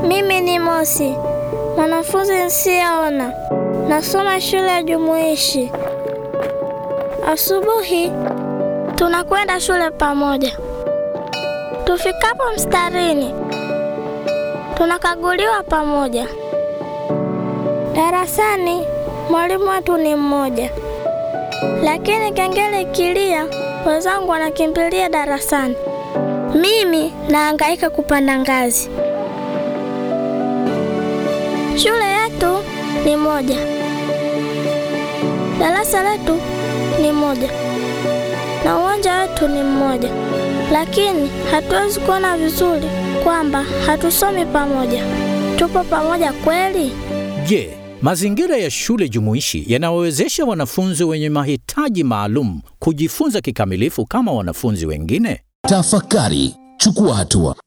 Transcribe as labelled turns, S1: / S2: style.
S1: Mimi ni Mosi, mwanafunzi nsiyeona, nasoma shule ya jumuishi. Asubuhi tunakwenda shule pamoja. Tufikapo mstarini, tunakaguliwa pamoja. Darasani mwalimu wetu ni mmoja, lakini kengele ikilia, wenzangu wanakimbilia darasani. Mimi nahangaika kupanda ngazi. Shule yetu ni moja, darasa letu ni moja, na uwanja wetu ni mmoja, lakini hatuwezi kuona vizuri kwamba hatusomi pamoja. Tupo pamoja kweli?
S2: Je, mazingira ya shule jumuishi yanawawezesha wanafunzi wenye mahitaji maalum kujifunza kikamilifu kama wanafunzi wengine?
S3: Tafakari, chukua hatua.